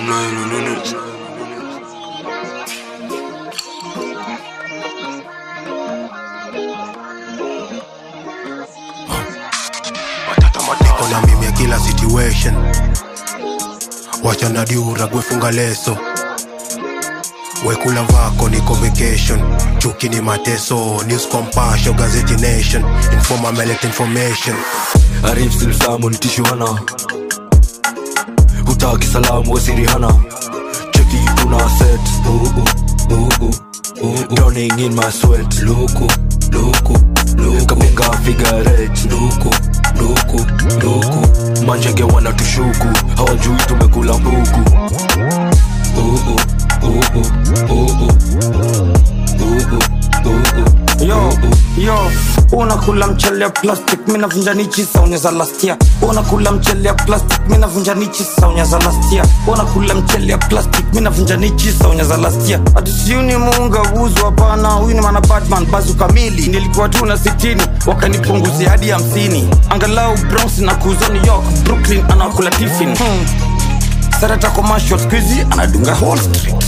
niko na mimi ya kila situation wachana diura gwefunga leso wekula vako niko vacation chuki ni mateso news compassion gazeti nation informa melect information arif silsamu nitishuhana hutaki salamu wasirihana cheki tuna set uh, uh, uh, uh, uh, uh. Drowning in my sweat luku luku luku kapinga figurate luku luku luku manjege wana tushuku hawajui tumekula mbuku uh, uh, uh, uh, uh, uh. Uh, uh, uh, uh. yo yo unakula mchele ya plastic mi navunja nichi saunya za lastia unakula mchele ya plastic mi navunja nichi saunya za lastia unakula mchele ya plastic mi navunja nichi saunya za lastia atusiuni muunga uzu hapana huyu ni mana batman bazu kamili nilikuwa tu na sitini wakanipunguzia hadi hamsini angalau bronx na kuzo new york brooklyn anakula tifin hmm. sarata commercial skuizi anadunga wall street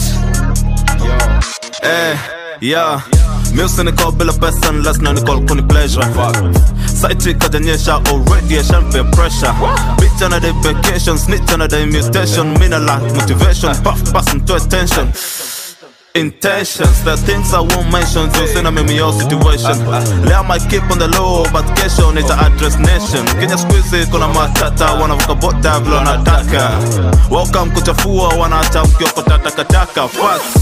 Eh, yeah Music niko bila pesa unless na niko kuni pleasure Side chick kajanyesha already ashampe pressure Bitch ana day vacation, snitch ana day mutation Mina lack motivation, puff pass into attention Intentions, the things I won't mention Just in a mimi your situation Lay I might keep on the low But kesho nita address nation Kenya squeeze kuna matata Wanavuka bota vile wanataka Welcome kuchafua Wanaacha mkiokota takataka Facts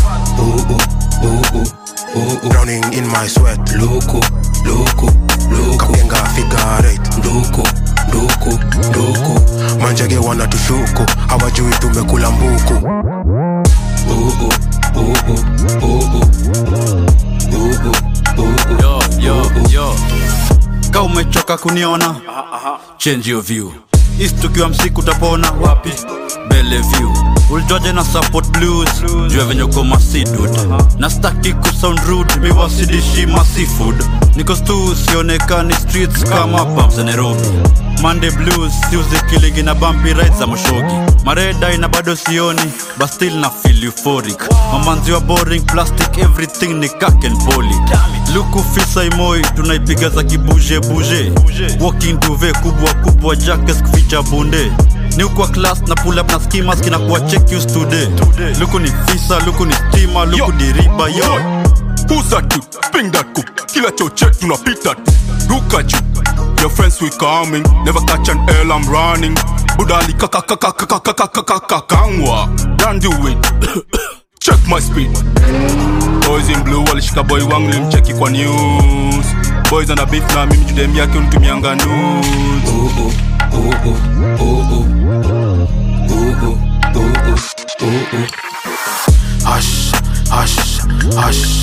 drowning in my sweat luku luku luku kapenga figurate luku luku luku manjege wana tushuku hawajui tumekula mbuku uh, uh, uh, uh, uh, uh. Uh, uh, uh, uh. yo yo yo ka umechoka kuniona change your view east tukiwa msiku utapona wapi bellevue ulitoje na support blues jua venye uko masidud na staki kusound rude miwasidishi maseafood niko stu sionekani streets kama pub za nairobi monday blues siuzi kilingi na bumpy rides za moshogi maredai na bado sioni but still na feel euphoric mamanzi wa boring plastic everything ni kaken poli luku fisa imoi tunaipiga za kibuje buje walking duve kubwa kubwa jackes kuficha bunde ni ukwa class na pull up na skimas kinakuwa check you today luku ni fisa luku ni stima luku diriba yo Who's that dude? Bring that cook. Kila choche tunapita tu. Look at you. Your friends we coming. Never catch an L, I'm running. Budali kaka kaka kaka kaka kaka kakangwa. Don't do it. Check my speed. Boys in blue walishika boy wangu limcheki kwa news. Boys ana beef na mimi judem yake unitumianga nudes. Uh, uh, uh, uh, uh, uh. Uh, uh, uh, uh, uh, uh. hush hush hush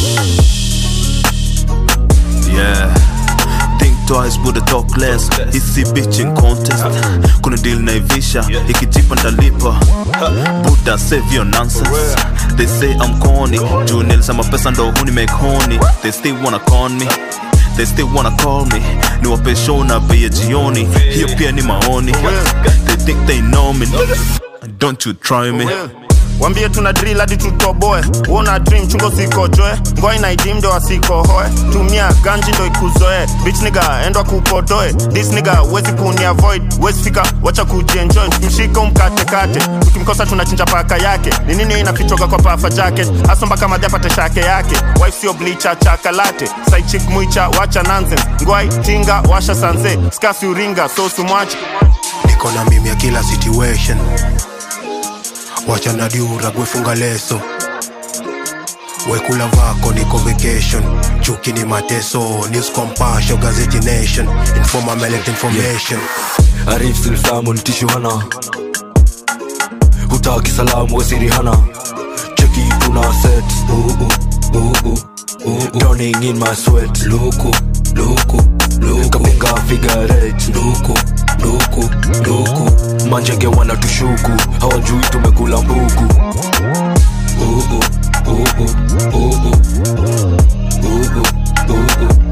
Yeah. Think twice, Buddha talk less. Hisi bitching contest. Kuna deal na ivisha, ikijipa ndalipa. Buddha save your nonsense. They say I'm corny. Juu nilisema pesa ndo huni make honey. They still wanna con me. They still wanna call me niwape show na bei ya jioni hiyo pia ni maoni they think they know me don't you try me wambie tuna drill hadi tutoboe uona dream chungo sikojoe ngoi na idim ndo asikohoe tumia ganji ndo ikuzoe bitch niga endwa kupodoe this niga wezi kuni avoid wezi fika wacha kujienjoy mshika umkatekate tukimkosa tunachinja paka yake ni nini inafichoga kwa pafa jacket hasa mpaka madhi apate shake yake wife sio bleacher chakalate side chick mwicha wacha nonsense ngwai tinga washa sanze skasi uringa so sumwache niko na mimi ya kila situation wachana diura gwefunga leso wekula vako niko vacation chuki ni mateso news compassion gazeti nation informa melect information arif silsamu nitishuhana hutaki salamu wasirihana cheki tuna set uh, uh, uh, uh, uh, uh. drowning in my sweat luku luku luku kapinga figurate luku luku luku manjege wana tushuku hawajui tumekula mbuku uh, uh, uh, uh, uh, uh. Uh, uh, uh, uh.